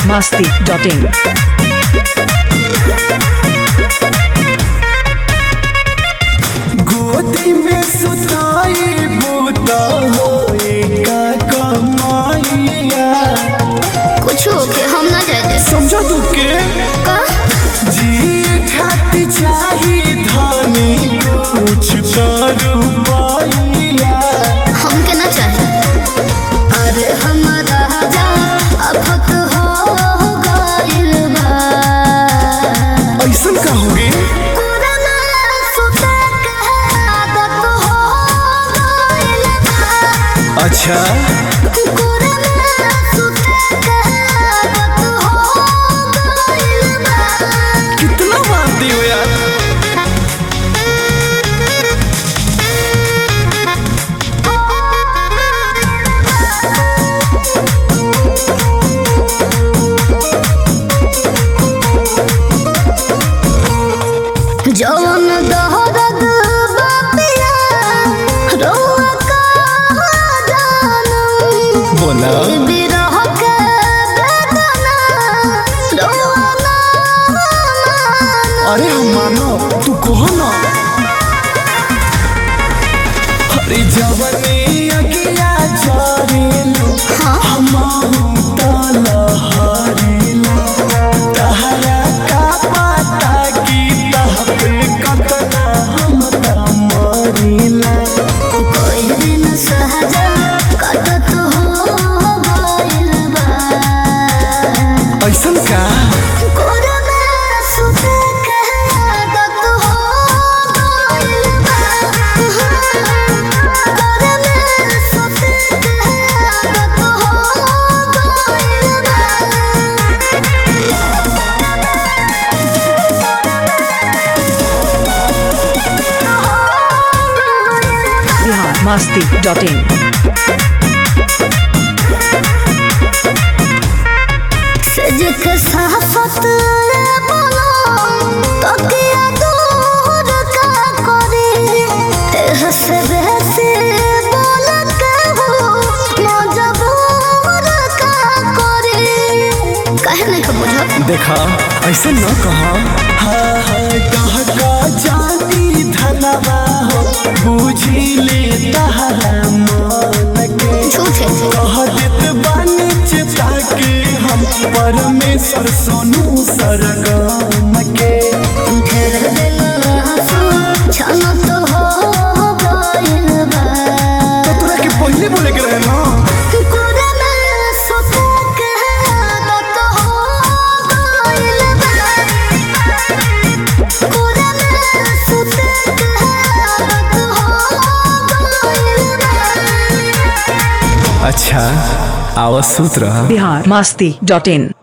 masti.in. गोदी में सुताई बूता होए का कमाइया कुछ होके हम ना जाए समझा तू के का जी खाती चाही धानी कुछ तो रुपइया हमके ना चाहे अरे हमारा जा अफत हो गइल बा ऐसन का होगे पुराना सुते के आदत हो गइल बा अच्छा पुराना सुते के आदत हो गइल बा कितना मानती हो यार जवन दहरद बापिया रोआ का जानम बोला बिरह के बेदना रोआ ना मानम अरे हम मानो तू कहो ना अरे जवनी अगिया चारेलो हमारू ताला हारेलो तहरा का पता की तह पे कतना हम तमरीला कोई दिन सहजा कटत हो गइल बा ऐसन का कोरमा सुते के आदत हो गइल बा कोरमा सुते के आदत हो गइल बा Bihar masti.in. सजक साफत बोलो तकिया दूर का करे हंस बहसे बोल के हो मजबूर का करे कहे नहीं का बुझत देखा ऐसे न कहा हाँ हाँ कह का जाती धनवा हो बूझी ले तहरा मन के झूठे कह देत बानी चिता के हम परमेश्वर सोनू सरगम के ढेर दिन हंसू छन तो हो गइल बा तो तोरा के पहले बोले के रहे ना कोरमा सुते के आदत हो गइल बा कोरमा सुते के आदत हो गइल बा अच्छा आवाज सूत रहा Bihar masti.in.